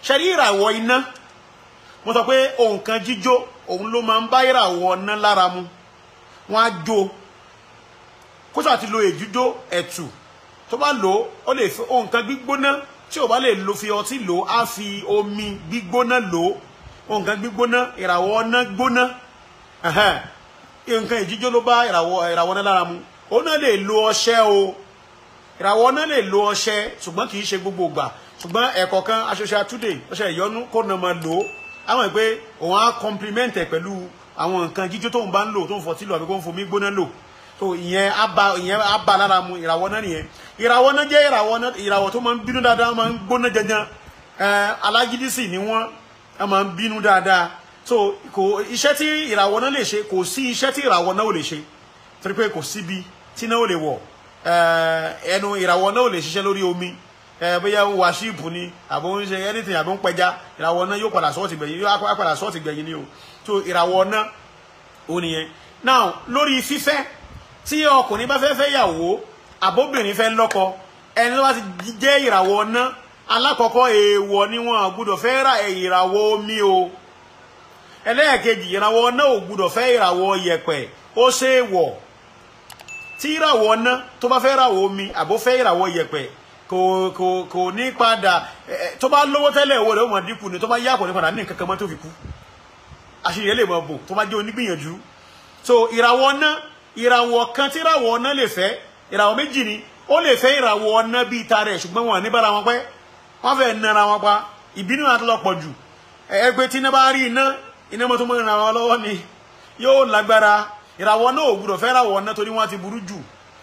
ṣẹ́rí ìràwọ̀ iná mo sọ pé ohun kan jíjó òun ló máa ń bá ìràwọ̀ iná lára mu wọ́n á jó kó sọ àti lo èjújó ẹ̀tù tó bá lò ó ó lè fi ohun kan gbígbóná tí ò bá lè lo fi ọtí lò ó á fi omi gbígbóná lò ó ohun kan gbígbóná ìràwọ̀ iná gbóná nǹkan ìjíjó ló bá ìràwọ̀ ìràwọ̀ náà lára mu ó náà lè lo ọṣẹ o ìràwọ̀ náà lè lo ọṣẹ ṣùgbọ́n kì í ṣe gbogbo ìgbà ṣùgbọ́n ẹ̀kọ́ kan aṣoṣe àtúndè ọṣẹ ìyọnu kó náà máa lò ó àwọn ìpè òun á compliment ẹ̀ pẹ̀lú àwọn nǹkan jíjó tóun bá ń lò tóun fọtí lò àbí kó ń fomi gbóná lò tó ìyẹn á ba ìyẹn á ba lára mu ìràwọ̀ náà nìyẹn ìràwọ̀ náà jẹ́ ìràwọ̀ náà ìràwọ̀ tó máa ń bínú dáadáa máa ń gbóná janjan ẹ alágídí sì ni wọ́n máa ń bínú dáadáa so kò iṣẹ́ tí ìràwọ̀ náà lè ṣe kò sí iṣẹ́ tí ìràwọ̀ náà ò lè ṣe torí pé kò síbi tí náà ò lè wọ̀ ẹnu ìràwọ̀ náà ò lè ṣiṣẹ́ lórí omi bóyá ń wa ṣíìpù ni àbò ń ṣe anything àbò ń pẹja ìràwọ̀ náà yóò padà sọ́ọ̀tì gbẹ̀yìn yóò padà sọ́ọ̀tì gbẹ̀yìn ni o so ìràwọ̀ náà ò nìyẹn now lórí fífẹ́ tí ọkùnrin bá fẹ́ fẹ́ yàwó àbóbìnrin fẹ́ lọ́kọ ẹni tó bá ti jẹ́ ìràwọ̀ náà alákọ̀ọ́kọ́ èèwọ̀ ni wọn gbúdọ̀ fẹ́ ra ìràwọ̀ omi o ẹlẹ́ẹ̀kejì ìràwọ̀ náà ò gbúdọ̀ fẹ́ ìràwọ̀ yẹ̀pẹ̀ ó ṣe é wọ̀ tí ìràwọ̀ náà tó bá fẹ́ ìràwọ̀ omi àbó fẹ́ ìràwọ̀ yẹ̀pẹ̀ kò kò kò ní padà tó bá lówó tẹ́lẹ̀ owó rẹ̀ ó máa dínkù ni tó bá yá kò ní padà ní nǹkan kan mọ́ tó fi kú àṣírí ẹ̀ lè máa bò tó bá jẹ́ onígbìyànjú so ìràwọ̀ náà ìràwọ̀ kan tí ìràwọ̀ náà lè fẹ́ ìràwọ̀ méjì ni ó lè fẹ́ ìràwọ̀ náà bíi ta rẹ̀ ṣùgbọ́n wọn ní bára wọn pẹ́ wọ́n fẹ́ nara wọn pa ìbínú àti lọ́pọ̀ jù ẹgbẹ́ tí iná bá rí iná iná mọ́tò mọ́ ìrànwọ́ wọn lọ́wọ́ ni yóò lágbára ìràwọ̀ náà ò gbúdọ̀ fẹ́ ìràwọ̀ náà torí wọ́n ti burú jù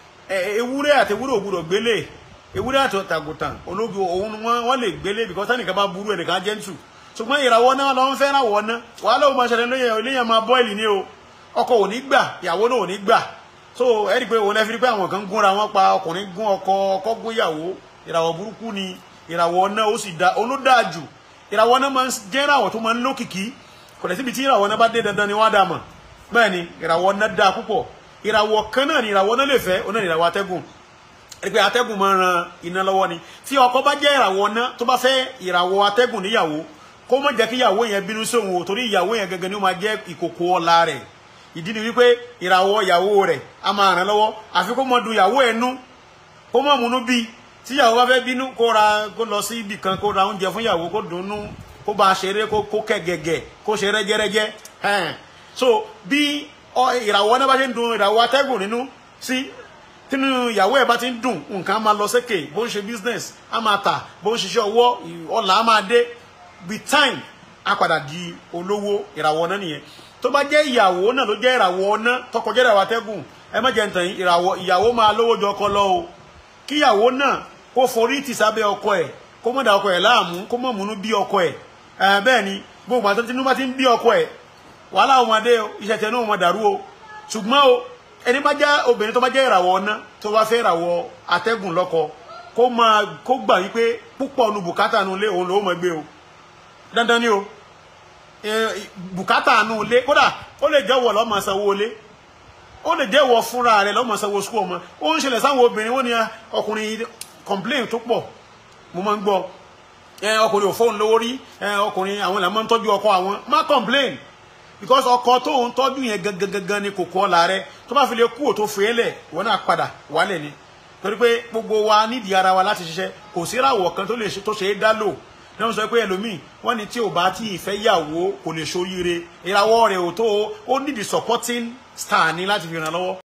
ewúrẹ́ àti ewúrẹ́ ò gbúdọ̀ gbélé ewúrẹ́ àti tàgùtàn ológun òun wọ́n lè gbélé because tánìkan bá burú ẹnìkan jẹ́ntù ṣùgbọ́n ìràwọ̀ náà lọ́wọ́ fẹ́ ìràwọ̀ náà wàhálà òun máa ṣẹlẹ̀ lóye oléyàn máa bọ́ìlì ní o ọkọ ò ní gbà ìyàwó náà ò ní gbà so ẹ rí i pé òun ẹ fi rí pé àwọn kan gúnra wọn pa ọkùnrin gún ọkọ ọkọ gún ìyàwó ìràwọ̀ burúkú ni ìràwọ̀ náà ó sì da olódàá jù ìràwọ̀ náà máa ń jẹ́ ìràwọ̀ tó máa ń lókìkí kò lè síbi tí ìràwọ̀ náà bá dé dandan ni wọ́n á dà mọ̀ bẹ́ẹ̀ ni ìràwọ̀ náà dáa púpọ̀ ìràwọ̀ kan náà ni ìràwọ̀ náà lè fẹ́ ó náà ni ìràwọ̀ atẹ́gùn ẹ pé atẹ́gùn máa ń ran iná lọ́wọ́ ni tí ọkọ bá jẹ́ ìràwọ̀ náà tó bá fẹ́ ìràwọ̀ atẹ́gùn níyàwó kó má jẹ́ kí ìyàwó yẹn bínú sóhun o torí ìyàwó yẹn gangan ni ó máa jẹ́ ìkòkò ọlá rẹ̀ ìdí ni wípé ìràwọ̀ ìyàwó rẹ̀ á máa ràn lọ́wọ́ àfi kó mọ dùn ìyàwó ẹ̀ nú kó mọ̀ múnú bíi tí ìyàwó bá fẹ́ bínú kó ra kó lọ sí ibì kan kó ra oúnjẹ fún ìyàwó kó dunnú kó bá a ṣeré kó kó kẹ gẹ̀gẹ̀ kó ṣe rẹ́jẹ́rẹ́jẹ́ ẹn so bí ìràwọ̀ náà bá ṣe ń dun ìràwọ̀ atẹ́gùn nínú sí tínú ìyàwó ẹ̀ bá ti ń dùn nǹkan á máa lọ sékè bó ń ṣe business á máa tà bó ń ṣiṣẹ́ ọwọ́ ọ̀là á máa dé with time á padà di olówó ìràwọ̀ náà nìyẹn tó bá jẹ́ ìyàwó náà ló jẹ́ ìràwọ̀ ọ̀nà tọkọ jẹ́ ìràwọ̀ atẹ́gùn ẹ má jẹ́ ń tàn yín ìràwọ̀ ìyàwó máa lówó jọ ọkọ lọ o kíyàwó náà kó forí tì sábẹ́ ọkọ ẹ̀ kó mọ̀ dà ọkọ ẹ̀ láàmú kó mọ̀ múnú bí ọkọ ẹ̀ bẹ́ẹ̀ ni gbogbo àti tinú bá ti ń bí ọkọ ẹ̀ wàhálà ọmọdé iṣẹ́ tẹ̀ náà wọn dàrú o ṣùgbọ́n o ẹni bá jẹ́ obìnrin tó bá jẹ́ ìràwọ̀ ọ̀nà tó bá fẹ́ ìràwọ̀ atẹ́gùn lọ́kọ kó máa kó gbà wípé púpọ̀ nu bùkátà nu ilé òun ló mọ̀ gbé o dandan ni o bùkátà nu ilé kódà ó lè jẹ́ wọ̀ lọ́mọ sanwó ilé ó lè jẹ́ wọ fúnra rẹ̀ lọ́mọ sanwó sukú ọmọ ó ń ṣẹlẹ̀ sáwọn obìnrin wọ́n ní ọkùnrin complain tó pọ̀ mo máa ń gbọ́ ọkùnrin ò fóun lówó rí ọkùnrin àwọn ìlànà máa ń tọ́jú ọkọ àwọn má complain because ọkọ tó ń tọ́jú yẹn gangan ni kòkó ọ̀la rẹ tó bá fi lè kú ò tó fẹ́ lẹ̀ wọ́n náà padà wálẹ̀ ni torí pé gbogbo wa nídìí ara wa láti ṣiṣẹ́ kò sí ìràwọ̀ kan tó lè ṣe tó ṣe é dá lò náà sọ pé ẹlòmíì wọ́n ní tí ò bá tí ìfẹ́ yàwó kò lè ṣoríire ìràwọ̀ rẹ̀ ò tó ó nídìí supporting star ní láti fi ràn lọ́wọ́